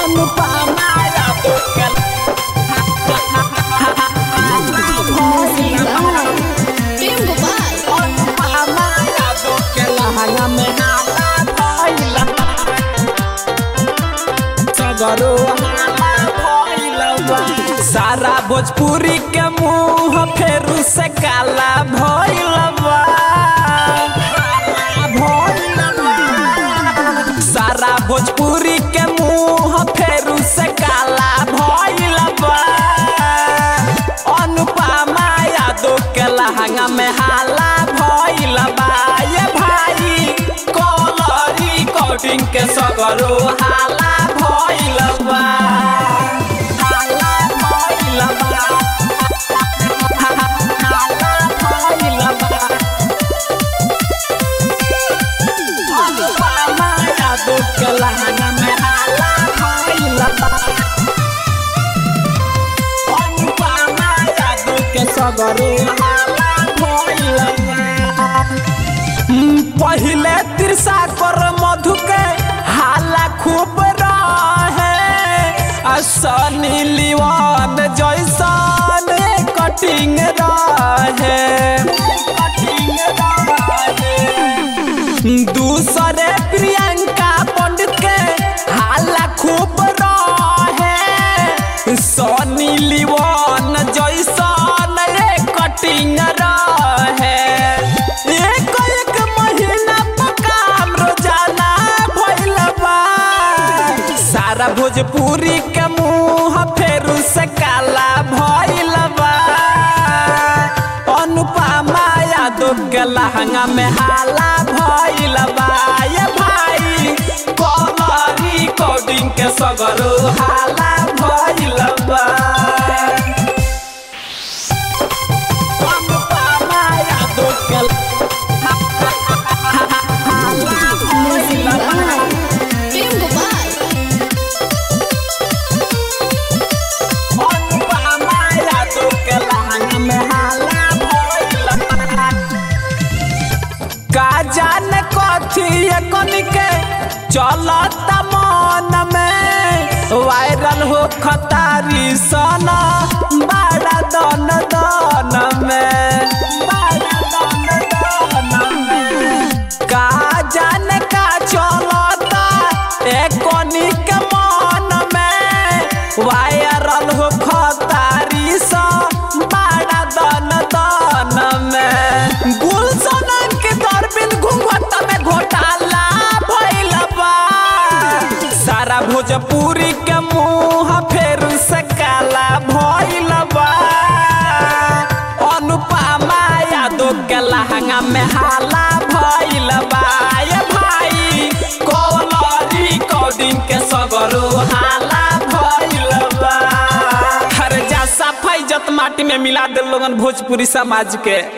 अनुपमा यादव के प्रेम गोपाल अनुपमा यादव के लहंगा में हाला भइल सगरो हाला भइल बा। सारा भोजपुरी के मुंह फेरू से काला भइल बा भइल बा। सारा भोजपुरी के मुंह फेरू से काला भइल बा अनुपमा यादव के लहंगा में हाला भइल बा ये भाई कलरी कोटिंग के सगरो हाला भइल बा हाला भइल बा हाला भइल बा अनुपमा यादव के लहंगा में हाला भइल बा अनुपमा यादव के सगरो हाला भइल बा। हम्म, पहिले तिरसा कर मधु के हाला खूब रहे आ सनी लिवान जैसन कटिंग रहे दूसरे प्रियंका पंडित के हाला खूब रहे सोनी लिवान जैसन रे कटिंग रहे एक एक महीना पर काम रोजाना भइल बा सारा भोजपुरी के मुंह फेरू से काला भइल बा अनुपमा यादव के लहंगा में हाला भइल बा ये भाई कलरी कोडिंग के सगरो हाला भइल बा अनुपमा यादव के प्रेम गोपाल अनुपमा यादव के लहंगा में हाला भइल बा। का जाने कथी कन के चलत मन में वायरल हो खतारी सना बड़ा दन दन में बड़ा दन दन में का जाने का चलता एकनी के मन में वायरल हो खतारी सा बड़ा दन दन में गुलशन के दरबिन घूंघट में घोटाला भइल बा सारा भोजपुरी के मुंह फेर से काला भइल बा अनुपमा यादव के लहंगा में हाला भइल बा ये भाई कलरी कोडिंग के सगरो हाला भइल बा हर जा सफाई जत माटी में मिला दे लोगन भोजपुरी समाज के